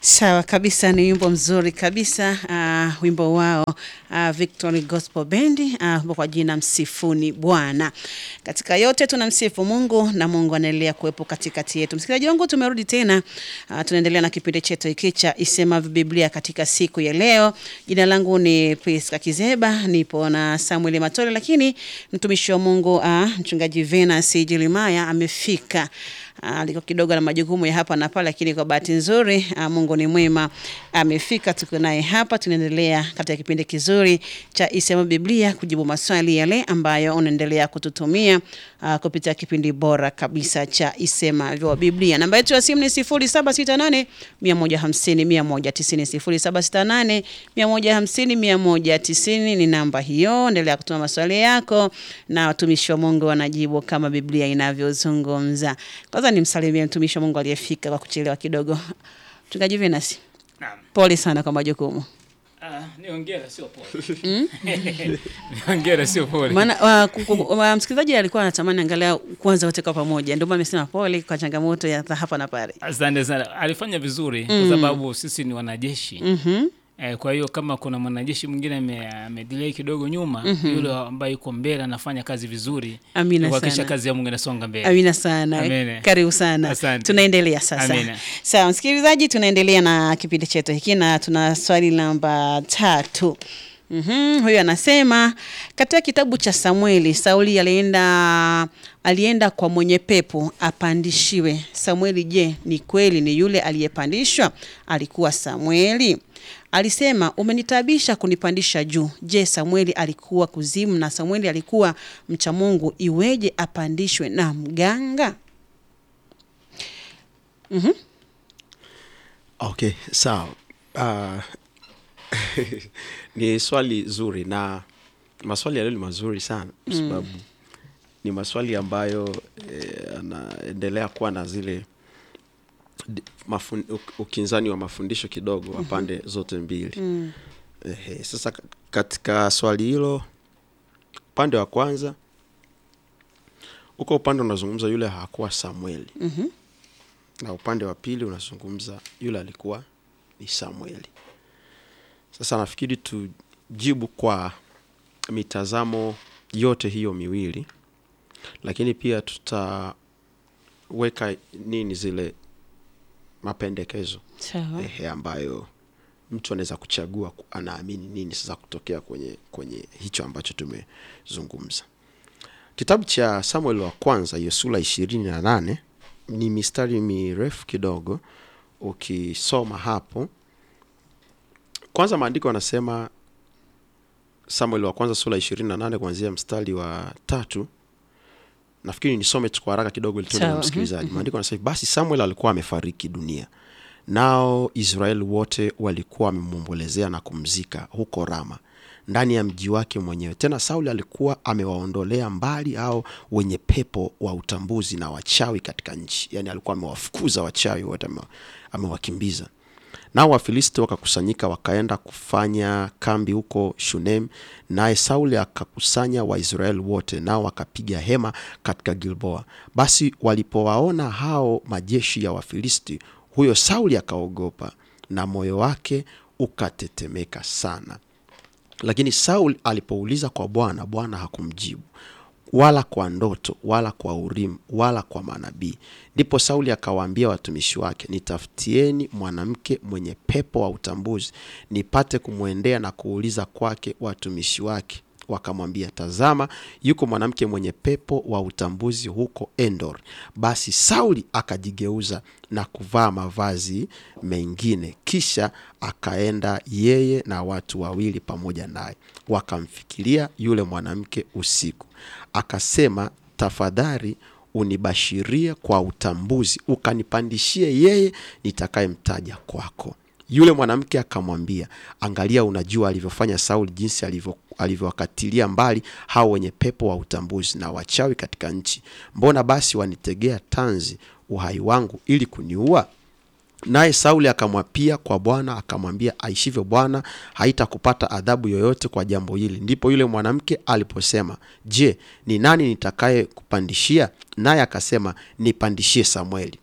Sawa kabisa, ni wimbo mzuri kabisa uh, wimbo wao uh, Victory Gospel Band uh, kwa jina Msifuni Bwana. Katika yote tunamsifu Mungu na Mungu anaendelea kuwepo katikati yetu. Msikilizaji wangu, tumerudi tena uh, tunaendelea na kipindi chetu hiki cha Isema Biblia katika siku ya leo. Jina langu ni Priska Kizeba, nipo na Samuel Matole, lakini mtumishi wa Mungu uh, mchungaji Venus Jilimaya amefika alikuwa kidogo na majukumu ya hapa na pale, lakini kwa bahati nzuri uh, Mungu ni mwema, amefika. Tuko naye hapa, tunaendelea katika kipindi kizuri cha Isema Biblia, kujibu maswali yale ambayo unaendelea kututumia uh, kupitia kipindi bora kabisa cha Isema vya Biblia. Namba yetu ya simu ni 0768 150 190, 0768 150 190 ni namba hiyo. Endelea kutuma maswali yako na watumishi wa Mungu wanajibu kama Biblia inavyozungumza. Kwanza nimsalimie mtumishi wa Mungu aliyefika kwa kuchelewa kidogo. Mchungaji Venus, Naam. pole sana kwa majukumu. Ah, ni hongera sio pole. Ni hongera sio pole. Maana wa- ku- ku- wa- msikilizaji alikuwa anatamani angalau kwanza wote kwa pamoja, ndio maana amesema pole kwa changamoto ya hapa na pale. Asante sana. Alifanya vizuri kwa sababu sisi ni wanajeshi. Mhm. Eh, kwa hiyo kama kuna mwanajeshi mwingine ame- amedelay kidogo nyuma, yule ambaye yuko mbele anafanya kazi vizuri. Amina kuhakikisha sana. kazi ya Mungu inasonga mbele. Amina sana. Amina. Karibu sana. Asante. Tunaendelea sasa. Amina. Sawa, msikilizaji, tunaendelea na kipindi chetu hiki na tuna swali namba tatu. Mhm, huyu anasema katika kitabu cha Samueli, Sauli alienda alienda kwa mwenye pepo apandishiwe. Samueli, je, ni kweli ni yule aliyepandishwa alikuwa Samueli? Alisema, umenitabisha kunipandisha juu. Je, Samueli alikuwa kuzimu na Samueli alikuwa mcha Mungu, iweje apandishwe na mganga? Okay, sawa. Uh, ni swali zuri na maswali yaliyo ni mazuri sana kwa sababu ni maswali ambayo eh, yanaendelea kuwa na zile di- mafun, uk- ukinzani wa mafundisho kidogo wa pande zote mbili. Ehe, sasa ka- katika swali hilo upande wa kwanza huko upande unazungumza yule hakuwa Samueli Mhm. na upande wa pili unazungumza yule alikuwa ni Samueli. Sasa nafikiri tujibu kwa mitazamo yote hiyo miwili, lakini pia tutaweka nini zile mapendekezo Sawa. ehe, ambayo mtu anaweza kuchagua ku- anaamini nini sasa kutokea kwenye kwenye hicho ambacho tumezungumza. Kitabu cha Samuel wa kwanza hiyo sura ishirini na nane ni mistari mirefu kidogo. Ukisoma hapo, kwanza maandiko yanasema, Samuel wa kwanza sura ishirini na nane kuanzia mstari wa tatu. Nafikiri nisome tu kwa haraka kidogo ili tuone Sawa, msikilizaji. Maandiko yanasema basi Samuel alikuwa amefariki dunia, nao Israeli wote walikuwa wamemwombolezea na kumzika huko Rama ndani ya mji wake mwenyewe. Tena Sauli alikuwa amewaondolea mbali hao wenye pepo wa utambuzi na wachawi katika nchi, yaani alikuwa amewafukuza wachawi wote, ame- amewakimbiza. Nao Wafilisti wakakusanyika wakaenda kufanya kambi huko Shunem, naye Sauli akakusanya Waisraeli wote, nao wakapiga hema katika Gilboa. Basi walipowaona hao majeshi ya Wafilisti, huyo Sauli akaogopa na moyo wake ukatetemeka sana. Lakini Saul alipouliza kwa Bwana, Bwana hakumjibu wala kwa ndoto wala kwa Urimu wala kwa manabii. Ndipo Sauli akawaambia watumishi wake, nitafutieni mwanamke mwenye pepo wa utambuzi, nipate kumwendea na kuuliza kwake. Watumishi wake wakamwambia, tazama, yuko mwanamke mwenye pepo wa utambuzi huko Endor. Basi Sauli akajigeuza na kuvaa mavazi mengine, kisha akaenda yeye na watu wawili pamoja naye, wakamfikiria yule mwanamke usiku. Akasema, tafadhali unibashirie kwa utambuzi, ukanipandishie yeye nitakayemtaja kwako. Yule mwanamke akamwambia, angalia, unajua alivyofanya Sauli, jinsi alivyo alivyowakatilia mbali hao wenye pepo wa utambuzi na wachawi katika nchi. Mbona basi wanitegea tanzi uhai wangu ili kuniua? Naye Sauli akamwapia kwa Bwana akamwambia, aishivyo Bwana, haitakupata adhabu yoyote kwa jambo hili. Ndipo yule mwanamke aliposema, je, ni nani nitakaye kupandishia? Naye akasema, nipandishie Samweli.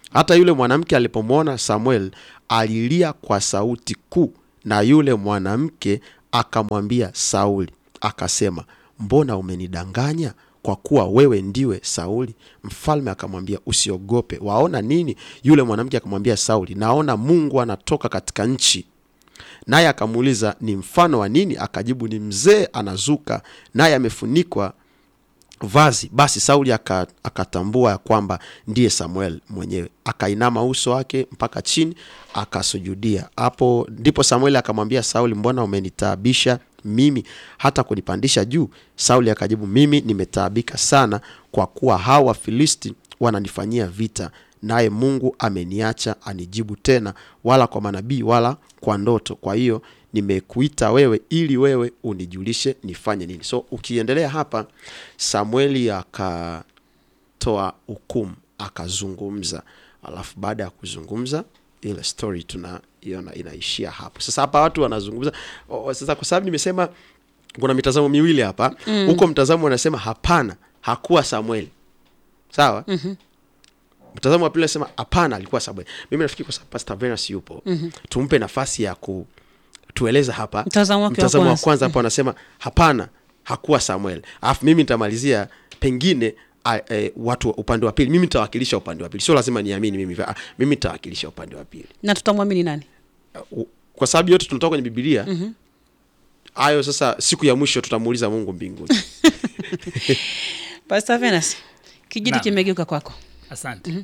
hata yule mwanamke alipomwona samuel alilia kwa sauti kuu na yule mwanamke akamwambia sauli akasema mbona umenidanganya kwa kuwa wewe ndiwe sauli mfalme akamwambia usiogope waona nini yule mwanamke akamwambia sauli naona mungu anatoka katika nchi naye akamuuliza ni mfano wa nini akajibu ni mzee anazuka naye amefunikwa vazi basi sauli aka- akatambua ya kwamba ndiye samuel mwenyewe akainama uso wake mpaka chini akasujudia hapo ndipo samueli akamwambia sauli mbona umenitaabisha mimi hata kunipandisha juu sauli akajibu mimi nimetaabika sana kwa kuwa hawa wafilisti wananifanyia vita naye mungu ameniacha anijibu tena wala kwa manabii wala kwa ndoto kwa hiyo nimekuita wewe ili wewe unijulishe nifanye nini so ukiendelea hapa samueli akatoa hukumu akazungumza alafu baada ya kuzungumza ile story tunaiona inaishia hapo sasa hapa watu wanazungumza o, o, sasa kwa sababu nimesema kuna mitazamo miwili hapa huko mtazamo unasema hapana hakuwa samueli sawa mm-hmm mtazamo wa pili nasema hapana alikuwa samuel mimi nafikiri kwa sababu pastor Venus yupo mm-hmm. tumpe nafasi ya kutueleza hapa Mtazamo wake wa mtazamo wa kwanza. kwanza hapa anasema hapana hakuwa samuel alafu mimi nitamalizia pengine a, e, watu wa upande wa pili mimi nitawakilisha upande wa pili sio lazima niamini mimi ah, mimi nitawakilisha upande wa pili na tutamwamini nani U- kwa sababu yote tunatoka kwenye bibilia hayo sasa siku ya mwisho tutamuuliza mungu mbinguni pastor Venus kijiti Naam. kimegeuka kwako asante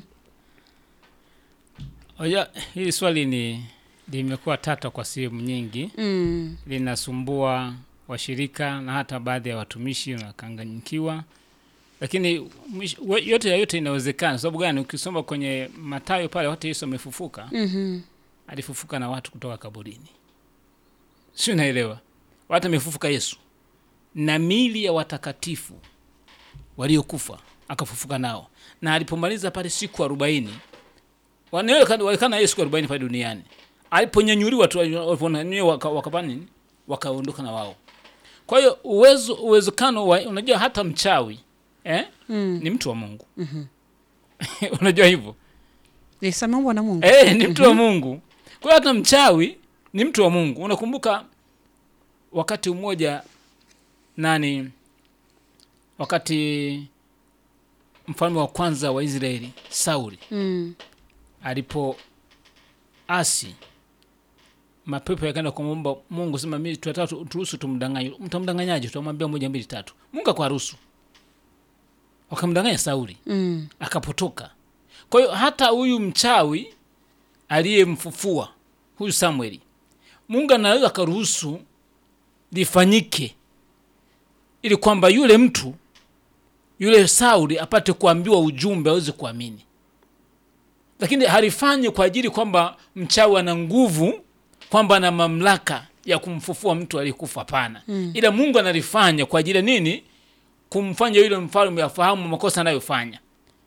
Oja, hili swali ni limekuwa tata kwa sehemu nyingi mm. linasumbua washirika na hata baadhi ya watumishi wanakanganyikiwa lakini mwisho- we- yote ya yote inawezekana sababu gani ukisoma kwenye matayo pale wakati yesu amefufuka mm-hmm. alifufuka na watu kutoka kaburini si unaelewa watu amefufuka yesu na mili ya watakatifu waliokufa akafufuka nao na alipomaliza pale siku arobaini walikana na yeye siku arobaini pale duniani aliponyanyuliwa tu waliponyanyuliwa waka- wakafanya nini wakaondoka na wao kwa hiyo uwezo uwezekano wa unajua hata mchawi eh? mm. ni mtu wa mungu unajua hivyo yes, ameumbwa na mungu Eh, ni mtu wa Mungu. Kwa hiyo hata mchawi ni mtu wa Mungu. Unakumbuka wakati mmoja nani, wakati mfalme wa kwanza wa Israeli Sauli mm. alipo asi mapepo yakaenda kumwomba Mungu, sema mimi tunataka tu- turuhusu tumdanganye. Mtamdanganyaje? Tutamwambia moja mbili tatu. Mungu akaruhusu, wakamdanganya Sauli Mm. akapotoka. Kwa hiyo hata huyu mchawi aliyemfufua huyu Samueli, Mungu anaweza akaruhusu lifanyike ili kwamba yule mtu yule Sauli apate kuambiwa ujumbe aweze kuamini, lakini halifanyi kwa ajili kwamba mchawi ana nguvu, kwamba ana mamlaka ya kumfufua mtu aliyekufa. Hapana, mm. ila Mungu analifanya kwa ajili ya nini? Kumfanya yule mfalme afahamu makosa anayofanya.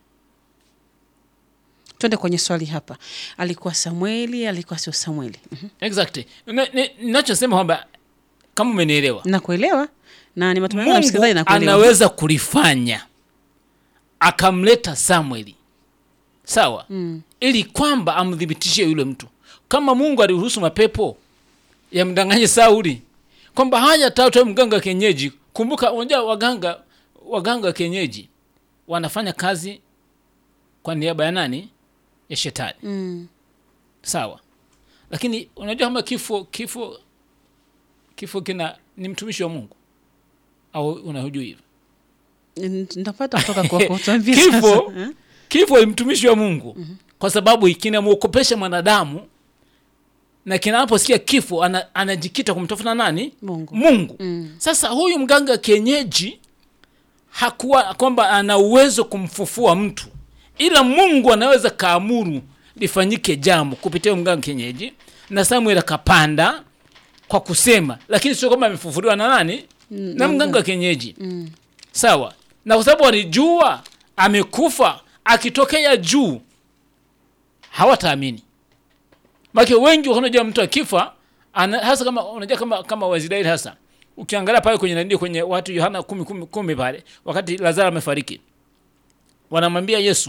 twende kwenye swali hapa alikuwa samueli alikuwa sio samueli Mhm. Exactly. Na- ni- Ninachosema kwamba kama umenielewa, nakuelewa na ni matumaini na msikilizaji Mungu nakuelewa anaweza kulifanya akamleta Samueli, sawa mm. ili kwamba amthibitishie yule mtu, kama Mungu aliruhusu mapepo yamdanganye Sauli kwamba haya tatu mganga wa kienyeji. Kumbuka, unajua waganga waganga wa kienyeji wanafanya kazi kwa niaba ya nani? Ya shetani. Mm. sawa lakini unajua kama kifo kifo kifo kina ni mtumishi wa mungu au unahujua hivyo N- nitapata kutoka kwako tuambie Kifo. sasa. Eh? kifo ni mtumishi wa mungu kwa sababu kinamwokopesha mwanadamu na kinaposikia kifo ana, anajikita kumtafuta nani mungu mungu Mm. sasa huyu mganga kienyeji hakuwa kwamba ana uwezo kumfufua mtu ila mungu anaweza kaamuru lifanyike jambo kupitia huyu mganga kienyeji na samuel akapanda kwa kusema lakini sio kwamba amefufuliwa na nani na mganga kienyeji Mm. sawa na kwa sababu walijua amekufa akitokea juu hawataamini make wengi unajua mtu akifa ana, hasa kama unajua kama kama waisraeli hasa ukiangalia pale kwenye nani kwenye watu yohana kumi, kumi, kumi pale wakati lazaro amefariki wanamwambia yesu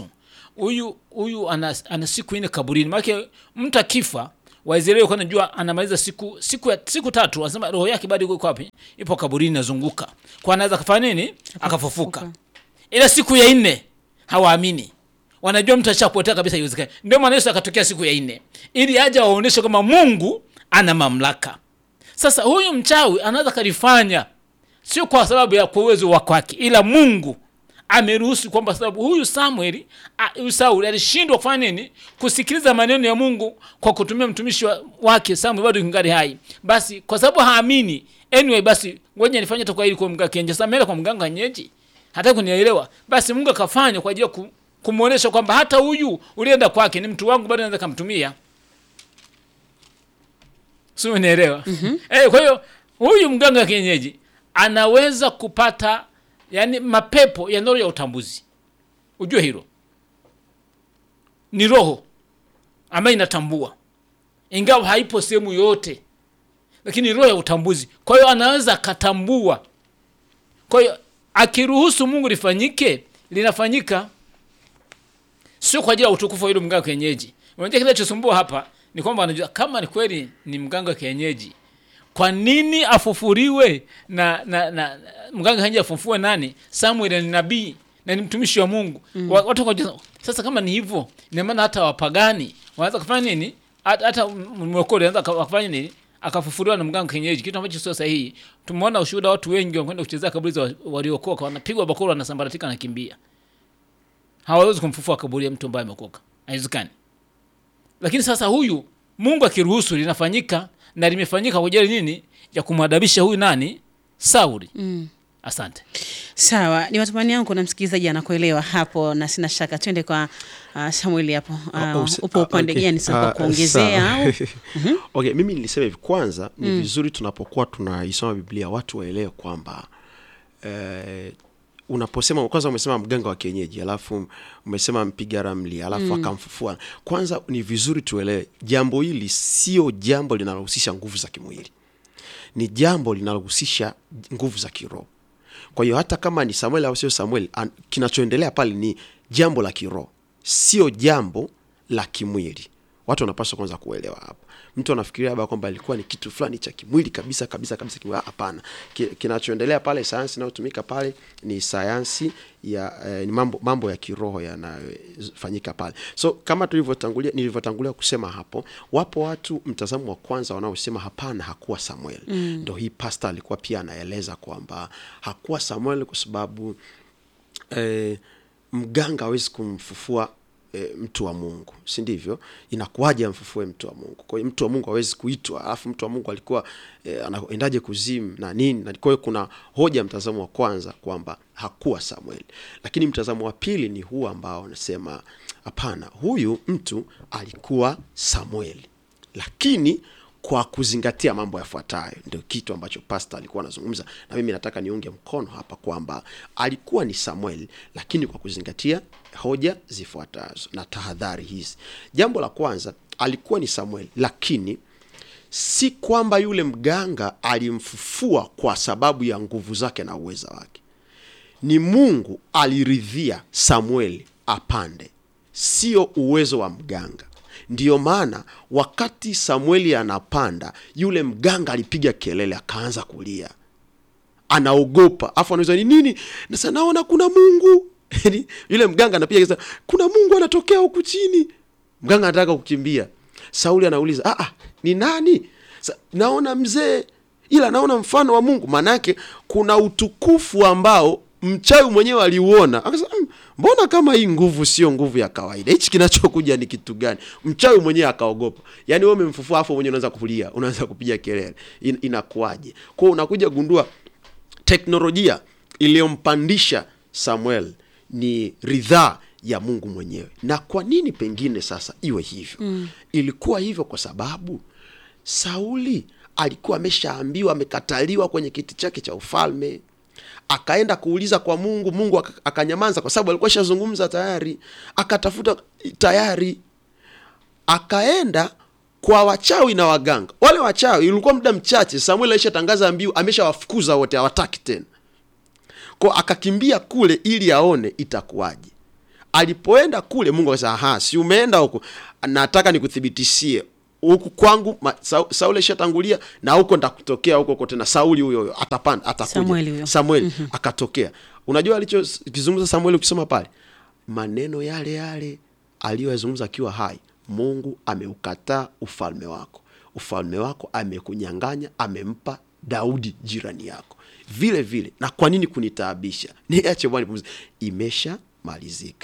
huyu huyu ana, ana siku nne kaburini maanake mtu akifa waisraeli walikuwa najua anamaliza siku siku ya, siku tatu anasema roho yake bado iko wapi ipo kaburini nazunguka kwa anaweza akafanya nini akafufuka ila siku ya nne hawaamini wanajua mtu ashapotea kabisa iwezekani ndio maana yesu akatokea siku ya nne ili aje waonyeshe kwamba mungu ana mamlaka sasa huyu mchawi anaweza kalifanya sio kwa sababu ya kwa uwezo wa kwake ila mungu ameruhusu kwamba sababu huyu samueli a- huyu sauli alishindwa kufanya nini kusikiliza maneno ya mungu kwa kutumia mtumishi wa, wake samuel bado kingali hai basi kwa sababu haamini anyway basi ngoja nifanye tu kwa ili kwa mganga kienyeji sasa ameenda kwa mganga kienyeji hata kunielewa basi mungu akafanya kwa ajili ya ku, kumwonyesha kwamba hata huyu ulienda kwake ni mtu wangu bado naweza kamtumia si unielewa mm-hmm. eh, kwa hiyo huyu mganga wa kienyeji anaweza kupata yani mapepo ya roho ya utambuzi ujue hilo ni roho ambayo inatambua ingawa haipo sehemu yoyote lakini roho ya utambuzi kwa hiyo anaweza akatambua kwa hiyo akiruhusu mungu lifanyike linafanyika sio kwa ajili ya utukufu wa yule mganga wa kienyeji unajua kinachosumbua hapa ni kwamba anajua kama ni kweli ni mganga wa kienyeji kwa nini afufuriwe na, na, na mganga kienyeji afufue nani samuel ni nabii na ni mtumishi wa mungu mm. watu wakajua, sasa kama ni hivyo ina maana hata wapagani wanaweza kufanya nini hata hata mwokole anaweza kufanya nini akafufuriwa na mganga kienyeji kitu ambacho sio sahihi tumeona ushuhuda watu wengi wanakwenda kuchezea kaburi za waliokoka wanapigwa bakora wanasambaratika wanakimbia hawawezi kumfufua kaburi ya mtu ambaye amekoka haiwezekani lakini sasa huyu mungu akiruhusu linafanyika na limefanyika kwa ajili nini ya kumwadabisha huyu nani sauli Mm. asante Sawa, ni matumaini yangu kuna msikilizaji anakuelewa hapo, na sina shaka. Twende kwa uh, Samueli hapo. Ah, Uh, usi- upo ah, upande okay. gani sasa kwa Ah, kuongezea sawa. au? okay mimi nilisema hivi kwanza ni vizuri tunapokuwa tunaisoma biblia watu waelewe kwamba eh, unaposema kwanza umesema mganga wa kienyeji alafu umesema mpiga ramli alafu akamfufua kwanza ni vizuri tuelewe jambo hili sio jambo linalohusisha nguvu za kimwili ni jambo linalohusisha nguvu za kiroho kwa hiyo hata kama ni samuel au sio samuel an- kinachoendelea pale ni jambo la kiroho sio jambo la kimwili watu wanapaswa kwanza kuelewa hapa mtu anafikiria labda kwamba ilikuwa ni kitu fulani cha kimwili kabisa kabisa kabisa kimwili. hapana Ki- kinachoendelea pale sayansi inayotumika pale ni sayansi ya eh, ni mambo, mambo ya kiroho yanayofanyika pale so kama tulivyotangulia nilivyotangulia kusema hapo wapo watu mtazamo wa kwanza wanaosema hapana hakuwa samuel mm. ndo hii pasta alikuwa pia anaeleza kwamba hakuwa samuel kwa sababu eh, mganga hawezi kumfufua e, mtu wa mungu si ndivyo inakuwaje amfufue mtu wa mungu kwa hiyo mtu wa mungu hawezi kuitwa alafu mtu wa mungu alikuwa e, anaendaje kuzimu na nini na kwa hiyo kuna hoja mtazamo wa kwanza kwamba hakuwa samueli lakini mtazamo wa pili ni huu ambao anasema hapana huyu mtu alikuwa samueli lakini kwa kuzingatia mambo yafuatayo ndio kitu ambacho pasta alikuwa anazungumza na mimi nataka niunge mkono hapa kwamba alikuwa ni samuel lakini kwa kuzingatia hoja zifuatazo na tahadhari hizi jambo la kwanza alikuwa ni samuel lakini si kwamba yule mganga alimfufua kwa sababu ya nguvu zake na uweza wake ni mungu aliridhia samueli apande sio uwezo wa mganga ndiyo maana wakati samueli anapanda yule mganga alipiga kelele akaanza kulia anaogopa afu anauliza ni nini nasa naona kuna mungu Yaani, yule mganga anapiga kelele, kuna mungu anatokea huku chini mganga anataka kukimbia sauli anauliza ah, ah, ni nani Sa, naona mzee ila naona mfano wa mungu maanaake kuna utukufu ambao mchawi mwenyewe aliuona akasema "Mm, mbona kama hii nguvu sio nguvu ya kawaida hichi kinachokuja ni kitu gani mchawi mwenyewe akaogopa yaani wewe umemfufua afu mwenyewe unaanza kulia unaanza kupiga kelele In, inakuwaje kwao unakuja gundua teknolojia iliyompandisha samuel ni ridhaa ya mungu mwenyewe na kwa nini pengine sasa iwe hivyo mm. ilikuwa hivyo kwa sababu sauli alikuwa ameshaambiwa amekataliwa kwenye kiti chake cha ufalme akaenda kuuliza kwa mungu mungu aka- akanyamaza kwa sababu alikuwa shazungumza tayari akatafuta tayari akaenda kwa wachawi na waganga wale wachawi ilikuwa muda mchache samuel aishatangaza mbiu ameshawafukuza wote hawataki tena ko akakimbia kule ili aone itakuwaje alipoenda kule mungu akasema aha si umeenda huku nataka nikuthibitishie huku kwangu ma, Sa, sauli ishatangulia na huko ndakutokea huko huko tena sauli huyo huyo atapanda atakuja Samueli huyo. samueli akatokea unajua alichokizungumza samueli ukisoma pale maneno yale yale aliyoyazungumza akiwa hai mungu ameukataa ufalme wako ufalme wako amekunyang'anya amempa daudi jirani yako vile vile na kwa nini kunitaabisha niache bwana nipumzike. imeshamalizika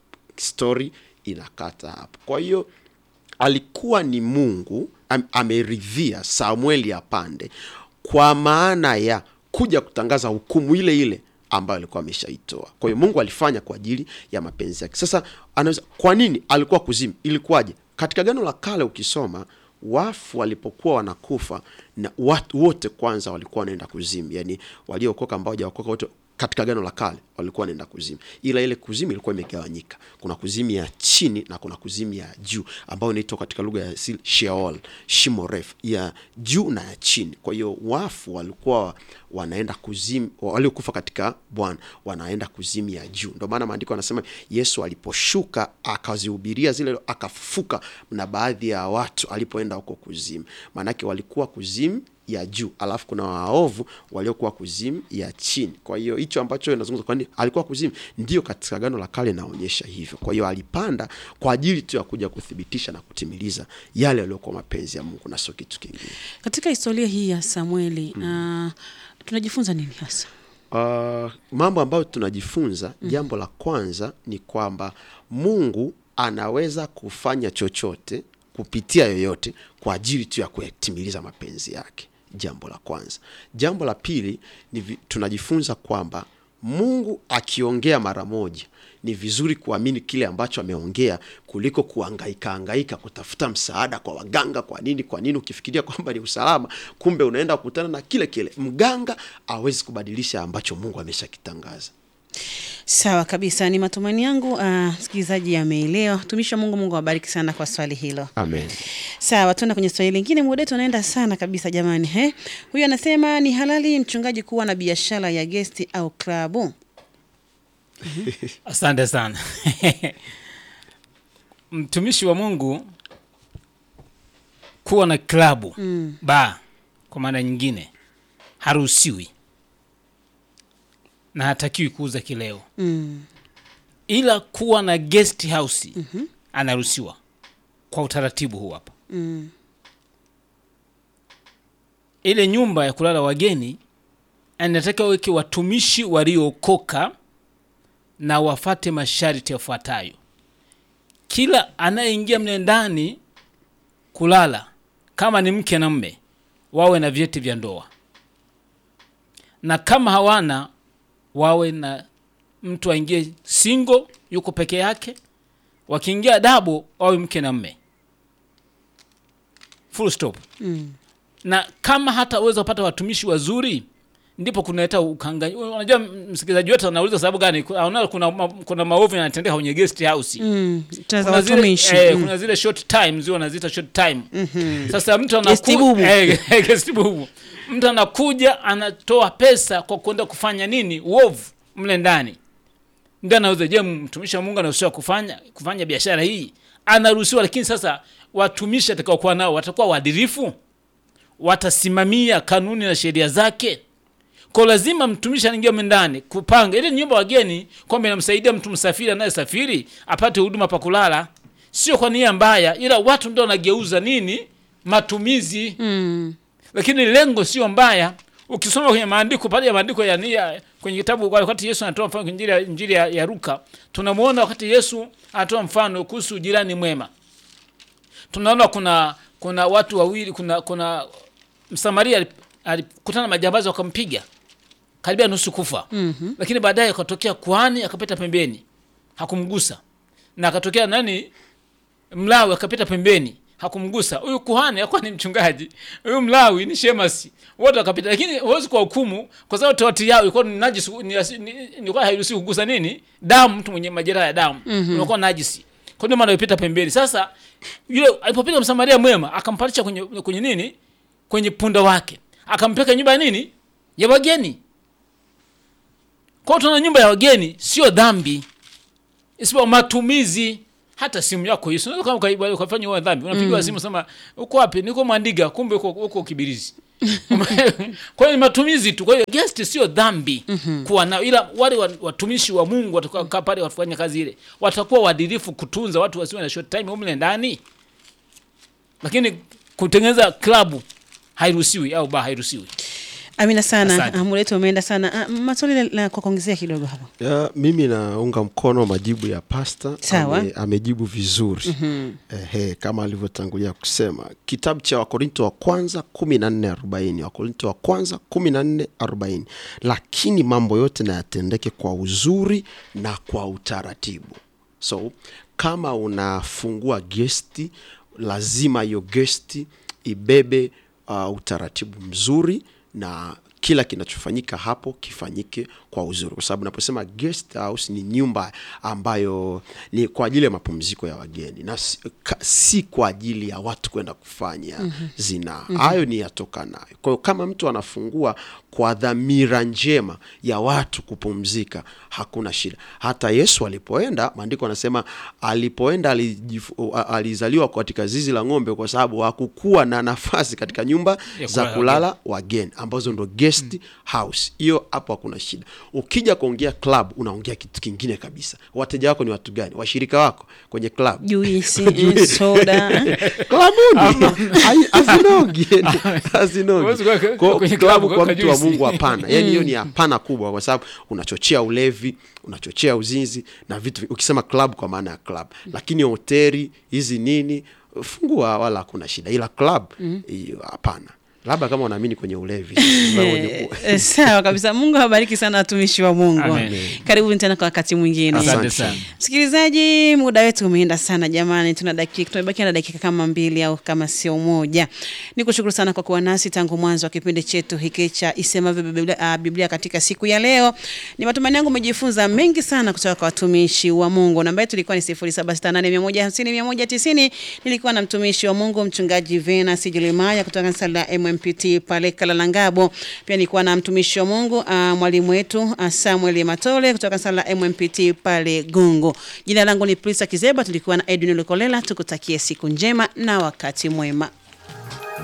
story inakata hapo kwa hiyo alikuwa ni mungu am, ameridhia samueli apande kwa maana ya kuja kutangaza hukumu ile ile ambayo alikuwa ameshaitoa kwa hiyo mungu alifanya kwa ajili ya mapenzi yake sasa anaweza kwa nini alikuwa kuzimu ilikuwaje katika gano la kale ukisoma wafu walipokuwa wanakufa na watu wote kwanza walikuwa wanaenda kuzimu yani waliookoka ambao hawajaokoka wote katika gano la kale walikuwa wanaenda kuzimu ila ile kuzimu ilikuwa imegawanyika kuna kuzimu ya chini na kuna kuzimu ya juu ambayo inaitwa katika lugha ya asili sheol shimo refu ya juu na ya chini kwa hiyo wafu walikuwa wanaenda kuzimu waliokufa katika bwana wanaenda kuzimu ya juu ndio maana maandiko anasema yesu aliposhuka akazihubiria zile akafufuka na baadhi ya watu alipoenda huko kuzimu maanake walikuwa kuzimu ya juu alafu kuna waovu waliokuwa kuzimu ya chini kwa hiyo hicho ambacho inazungumza kwani alikuwa kuzimu ndio katika gano la kale inaonyesha hivyo kwa hiyo alipanda kwa ajili tu ya kuja kuthibitisha na kutimiliza yale yaliyokuwa mapenzi ya mungu na sio kitu kingine Katika historia hii ya Samueli uh, tunajifunza nini hasa? Uh, mambo ambayo tunajifunza mm. jambo la kwanza ni kwamba mungu anaweza kufanya chochote kupitia yoyote kwa ajili tu ya kuyatimiliza mapenzi yake jambo la kwanza jambo la pili ni vi, tunajifunza kwamba mungu akiongea mara moja ni vizuri kuamini kile ambacho ameongea kuliko kuangaika angaika kutafuta msaada kwa waganga kwa nini kwa nini ukifikiria kwamba ni usalama kumbe unaenda kukutana na kile kile mganga awezi kubadilisha ambacho mungu ameshakitangaza Sawa kabisa, ni matumaini yangu uh, msikilizaji ameelewa. Tumishi wa Mungu, Mungu awabariki sana kwa swali hilo. amen Sawa, tuenda kwenye swali lingine. Muda wetu unaenda sana kabisa jamani. He, huyu anasema ni halali mchungaji kuwa na biashara ya gesti au klabu? asante sana mtumishi wa mungu kuwa na klabu mm. ba kwa maana nyingine haruhusiwi na hatakiwi kuuza kileo Mm. ila kuwa na guest house mm-hmm. anaruhusiwa kwa utaratibu huu hapa Mm. ile nyumba ya kulala wageni anataka weke watumishi waliookoka na wafate masharti yafuatayo kila anayeingia mle ndani kulala kama ni mke na mme wawe na vyeti vya ndoa na kama hawana wawe na mtu aingie singo yuko peke yake wakiingia dabo wawe mke na mme full stop Mm. na kama hataweza kupata watumishi wazuri ndipo kunaleta ukanganyi unajua msikilizaji wetu anauliza sababu gani anaona kuna, ma, kuna maovu yanatendeka kwenye guest house Mm. Tutaza kuna zile, watumishi. eh, Mm. kuna zile short time zio wanaziita short time Mhm. sasa mtu Guest bubu. anaku, eh, guest bubu. mtu anakuja anatoa pesa kwa kwenda kufanya nini uovu mle ndani ndio anaweza je mtumishi wa mungu anaruhusiwa kufanya kufanya biashara hii anaruhusiwa lakini sasa watumishi atakaokuwa nao watakuwa waadilifu watasimamia kanuni na sheria zake kwa lazima mtumishi anaingia mle ndani kupanga ile nyumba wageni kwamba inamsaidia mtu msafiri anayesafiri apate huduma pa kulala sio kwa nia mbaya ila watu ndio wanageuza nini matumizi Mm. lakini lengo sio mbaya ukisoma kwenye maandiko pale ya maandiko ya nia kwenye kitabu wakati yesu anatoa mfano kwenye injili ya, injili ya, ya luka tunamwona wakati yesu anatoa mfano kuhusu jirani mwema tunaona kuna kuna watu wawili kuna kuna msamaria alip- alikutana na majambazi wakampiga karibia nusu kufa mm-hmm. lakini baadaye akatokea kuhani akapita pembeni hakumgusa na akatokea nani mlawi akapita pembeni hakumgusa huyu kuhani akuwa ni mchungaji huyu mlawi ni shemasi wote wakapita lakini huwezi kwa hukumu kwa sababu tawati yao ilikuwa ni najisi ni, asi- ni, ilikuwa hairuhusi kugusa nini damu mtu mwenye majeraha ya damu mm-hmm. unakuwa najisi kwa ndio maana alipita pembeni sasa yule alipopita msamaria mwema akampandisha kwenye, kwenye nini kwenye punda wake akampeka nyumba ya nini ya wageni kwao tuna nyumba ya wageni sio dhambi isipokuwa matumizi hata simu yako hiyo unaweza kama ukaiba- ukafanya huo dhambi unapigiwa simu sema uko wapi niko mwandiga kumbe uko, uko kibirizi kwa hiyo ni matumizi tu kwa hiyo guest sio dhambi kuwa nao ila wale wa- watumishi wa mungu watakaa pale wafanya kazi ile watakuwa waadilifu kutunza watu wasiwe na short time umle ndani lakini kutengeneza klabu hairuhusiwi au ba hairuhusiwi Amina sana, Asante. Ah, muda wetu umeenda sana. Ah, Maswali la- la kwa kuongezea kidogo hapo. Ya, mimi naunga mkono majibu ya pasta Sawa. Ame, amejibu vizuri Ehe, kama alivyotangulia kusema kitabu cha wakorinto wa kwanza kumi na nne arobaini wakorinto wa kwanza kumi na nne arobaini lakini mambo yote na yatendeke kwa uzuri na kwa utaratibu so kama unafungua gesti lazima hiyo gesti ibebe uh, utaratibu mzuri na kila kinachofanyika hapo kifanyike kwa uzuri kwa sababu naposema guest house ni nyumba ambayo ni kwa ajili ya mapumziko ya wageni na si, ka, si kwa ajili ya watu kwenda kufanya mm-hmm. zinaa hayo ni yatoka nayo kwa hiyo kama mtu anafungua kwa dhamira njema ya watu kupumzika hakuna shida hata yesu alipoenda maandiko anasema alipoenda alijifu- a- alizaliwa katika zizi la ng'ombe kwa sababu hakukuwa na nafasi katika nyumba Ya za kulala kulala wageni ambazo ndo guest house hiyo hapo hakuna shida ukija kuongea club unaongea kitu kingine kabisa wateja wako ni watu gani washirika wako kwenye club Juisi, eh, soda. klabuni Hai- hazinogi hazinogi Huwezi kuweka- Kwa- kwenye klabu klabu kwa kuweka mtu wa juisi. mungu hapana yani hiyo ni hapana kubwa kwa sababu unachochea ulevi unachochea uzinzi na vitu vi- ukisema club kwa maana ya club lakini hoteli hizi nini fungua wala hakuna shida ila club hiyo hapana labda kama unaamini kwenye ulevi sasa wenye ku- Eh, Sawa kabisa. Mungu awabariki sana watumishi wa Mungu. Amen. Karibuni tena kwa wakati mwingine. asante Asante. sana Msikilizaji, muda wetu umeenda sana jamani, tuna dakika tumebakia na dakika kama mbili au kama sio moja. Nikushukuru sana kwa kuwa nasi tangu mwanzo wa kipindi chetu hiki cha Isemavyo Biblia, ah, Biblia katika siku ya leo. Ni matumaini yangu umejifunza mengi sana kutoka kwa watumishi wa Mungu. Namba yetu ilikuwa ni 0768150190. Nilikuwa na mtumishi wa Mungu mchungaji Venus Jeremiah kutoka kanisa la MMPT pale Kalalangabo. Pia nilikuwa na mtumishi wa Mungu uh, mwalimu wetu uh, Samuel Matole kutoka kanisa la MMPT pale Gungu. Jina langu ni Prisa Kizeba, tulikuwa na Edwin Lukolela. Tukutakie siku njema na wakati mwema.